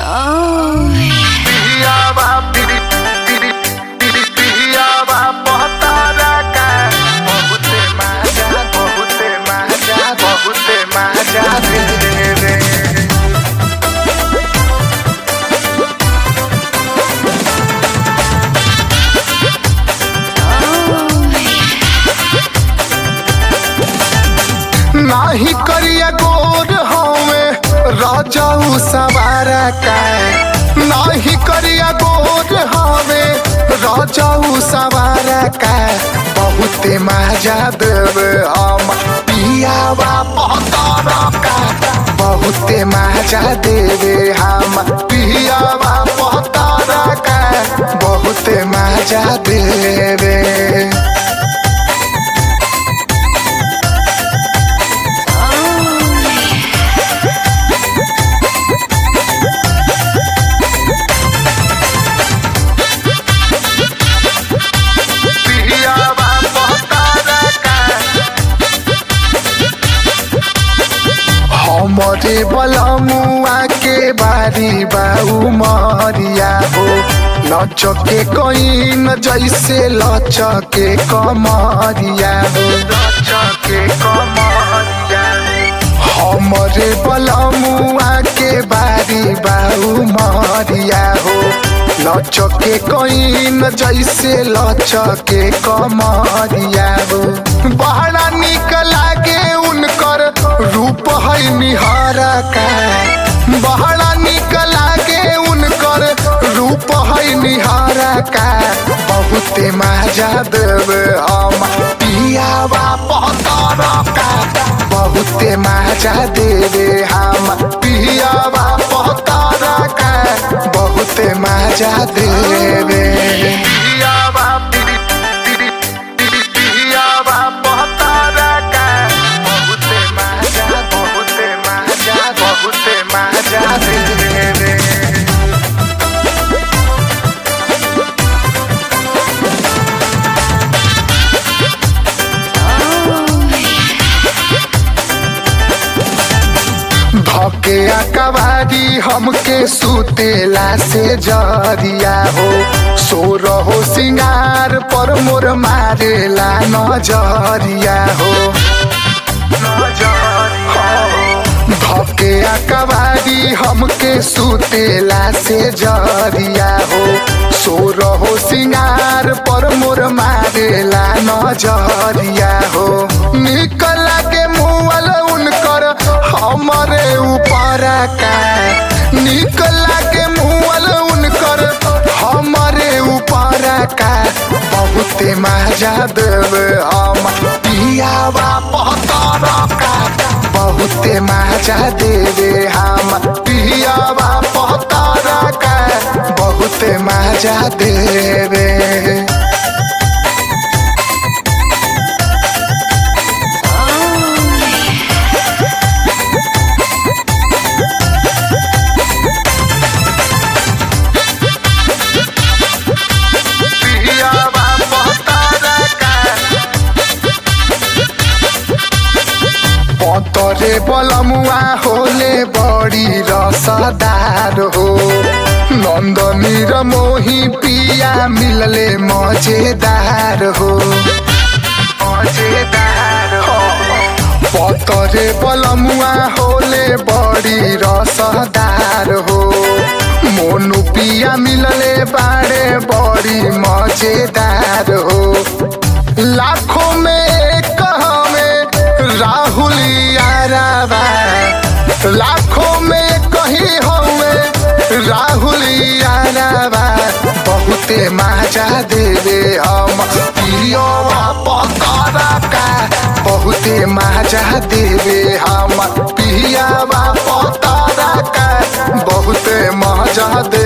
पियावा पिरी पिरी पिरी पियावा पहतारा का बहुते मजा बहुते मजा बहुते मजा दे रे नाही करिया गोर हवे राजाऊ सवारा का नाही करिया गोर हवे राजाऊ सवारा का बहुते मजा देवे हम पियावा पहतारा का बहुते मजा देवे हम पियावा पहतारा का बहुते मजा देवे पियावा पहतारा का हमरे बलमुआ के बारी बाऊ मरिया हो लचके कईन जैसे लचके कमरिया हो लचके कमरिया हमरे बलमुआ के बारी बाऊ मरिया हो लचके कईन जैसे लचके कमरिया हो बहरा निक लागे उनकर रूप है निहारा का बहरा निक लागे उनकर रूप है निहारा का बहुते मजा देवे हम पियावा पहतारा का बहुते मजा देवे हम पियावा पहतारा का बहुते मजा देवे पियावा पिरी पिरी पिरी पियावा पहतारा का बहुते मजा बहुते मजा बहुते मजा देवे धके कवारी हमके सुतेला से जरिया हो सो रहो सिंगार पर मोर मारेला नजरिया हो धके कवारी हमके सुतेला से जरिया हो सो रहो सिंगार पर मोर मारेला नजरिया हो निकल के मुअल उनकर हमरे ऊपर का निकल के मुअल उनकर हमरे ऊपर का बहुते मजा देवे हम पियावा पहतारा का बहुते मजा देवे हम पियावा पहतारा का बहुते मजा देवे पियावा पहतारा का पतरे बलमुआ होले बड़ी रसदार हो नंदनी र मोही पिया मिलले मजेदार हो मजेदार हो पतरे बलमुआ होले बड़ी रसदार हो मोनू पिया मिलले बाड़े बड़ी मजेदार हो लाखों में एक हमें राहुल याराबा लाखों में कहीं हमें राहुल याराबा बहुते मजा देवे हम पियोवा पकड़ा का बहुते मजा देवे हम पियावा पकड़ा का बहुते मजा दे